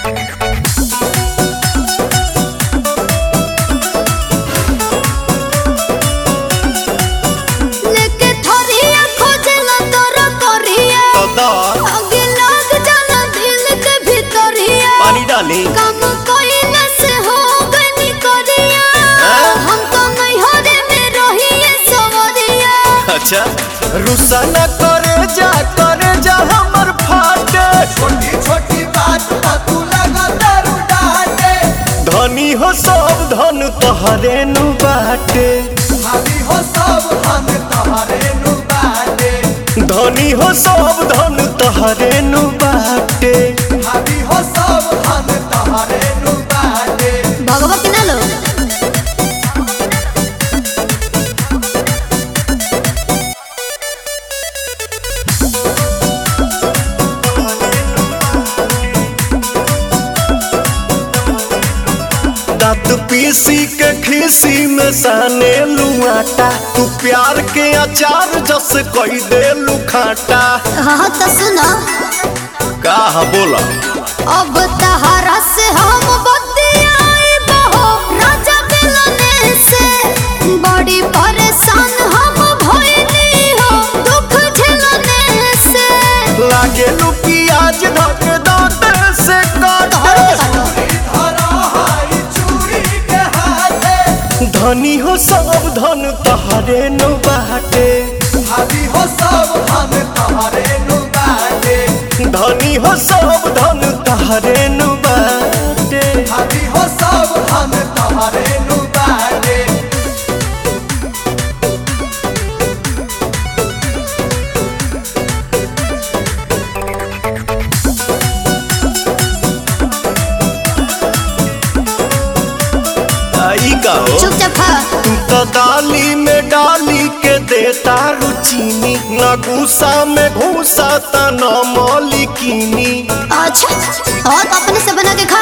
लेके थोरिया खोजला तोर करिया तो दा आगे लग जाला दिल के भीतरिया पानी डाली काम कोइला से हो गनी करिया हाँ? हम तो नहीं हो रे में रहिए सवरिया अच्छा रुसा न करे जा करे जा हमर फाटे छोटी छोटी बात पर तू लगा दारू डाटे धनी हो सब धन तोहरे नु बाटे भाभी हो सब हम तोहरे नु बाटे धनी हो सब धन तोहरे नु बाटे भाभी हो सब हम तोहरे नु बाटे भगवती ना लो दांत पीसी के खीसी में साने लुआटा तू प्यार के अचार जस कही दे लुखाटा हाँ तो सुनो का बोला अब तहरा से हम बतियाई बहो राजा मिलने से बड़ी परेशान हम भइली हो दुख झेलने से लागे लू प्याज धक दांत से तोहरो काटे के काटो धरा हाई चूड़ी के हाथे धनी हो सब धन तोहरे नु बाटे भाभी हो सब हम तोहरे नु बाटे धनी हो सब धन तोहरे नु बाटे भाभी हो सब हम तोहरे नु बाटे आई का हो चुपचाप खा तू तो दाली में डाली के देता रुचीनी न गुस्सा में घूसा त न मौलिकीनी अच्छा और अपने से बना के खा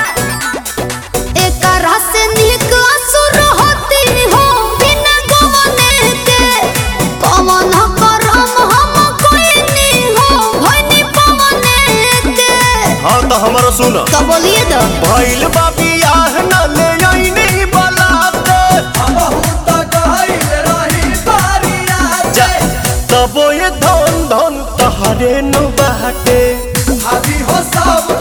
एक रस से निक असुर होती हो बिना गवने के पवन करम हम कोई नहीं हो भनी पवने के हाँ तो हमारा सुन तो बोलिए तो भइल बाबी आह न ले आईनी बलाते बहुत गहरी रही बारिया जा तबो ये धन धन तहरे नु बाटे भाभी हो सब